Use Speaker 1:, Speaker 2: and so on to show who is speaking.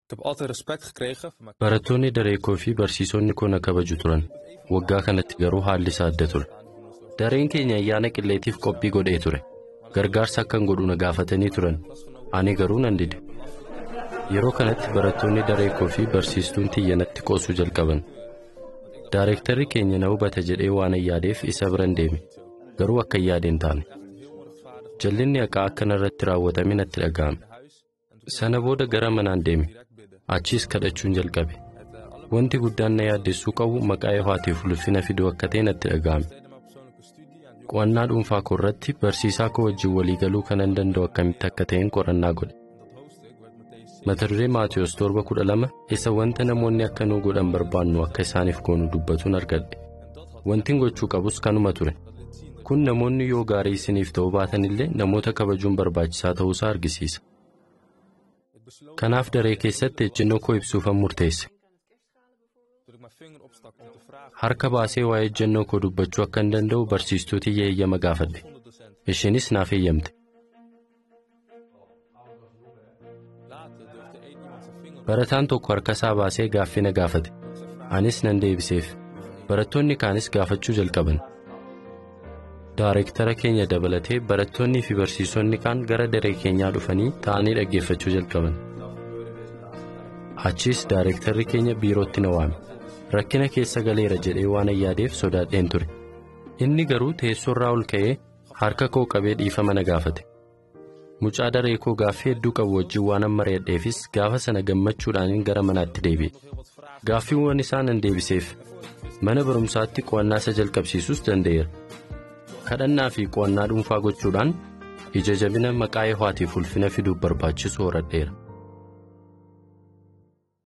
Speaker 1: heb altijd respect gekregen van mijn
Speaker 2: Barattoonni daree koo fi barsiisonni koo na kabaju turan. Waggaa kanatti garuu haalli isaa adda ture. Dareen keenya ayyaana qilleetiif qophii godhee ture. Gargaarsa akkan godhu na gaafatanii turan. Ani garuu nan dide. Yeroo kanatti barattoonni daree koo fi barsiistuun xiyyanatti qoosuu jalqaban. Daareektarri keenya na hubata jedhee waan yaadeef isa biran deeme. Garuu akka yaadeen taane. Jallinni haqaa akka narratti raawwatame natti dhaga'ame. Sana booda gara manaan deeme. Achiis kadhachuun jalqabe. Wanti guddaan na yaaddessuu qabu maqaa Yehoovaatiif ulfina fiduu akka ta'e natti dhaga'ame. Qo'annaa dhuunfaa koo irratti barsiisaa koo wajjin walii galuu kanan danda'u akkamitti akka ta'een qorannaa godhe. Mata duree Maatiyos torba kudha lama isa wanta namoonni akka nuu godhan barbaannu akka isaaniif goonu dubbatuun argadhe. Wantin gochuu qabus kanuma ture. Kun namoonni yoo gaarii isiniif ta'uu baatan illee namoota kabajuun barbaachisaa ta'uusaa argisiisa. Kanaaf daree keessatti ejjennoo koo ibsuufan murteesse.
Speaker 1: Toen ik mijn vinger opstak om te vragen
Speaker 2: Harka baasee waa'ee ejjennoo koo dubbachuu akka hin danda'u barsiistuutii eeyyama gaafadhe. Isheenis naaf eeyyamte.
Speaker 1: later durfde één iemand zijn vinger op
Speaker 2: Barataan tokko harka isaa baasee gaaffii na gaafate. Anis nan deebiseef. Barattoonni kaanis gaafachuu jalqaban. Daareektara keenya dabalatee barattoonnii fi barsiisonni kaan gara daree keenyaa dhufanii ta'anii dhaggeeffachuu jalqaban. Achiis daareektarri keenya biirootti na waame. Rakkina keessa galeera jedhee waan yaadeef sodaadheen ture. Inni garuu teessoorraa ol ka'ee harka koo qabee dhiifama na gaafate. Mucaa daree koo gaaffii hedduu qabu wajjin waan amma mari'adheefis gaafa sana gammachuudhaan gara manaatti deebi'e. Gaaffiiwwan isaa nan deebiseef. Mana barumsaatti qo'annaa isa jalqabsiisus danda'eera. Kadhannaa fi qo'annaa dhuunfaa gochuudhaan ija jabina maqaa Yehoovaatiif ulfina fiduuf barbaachisu horadheera.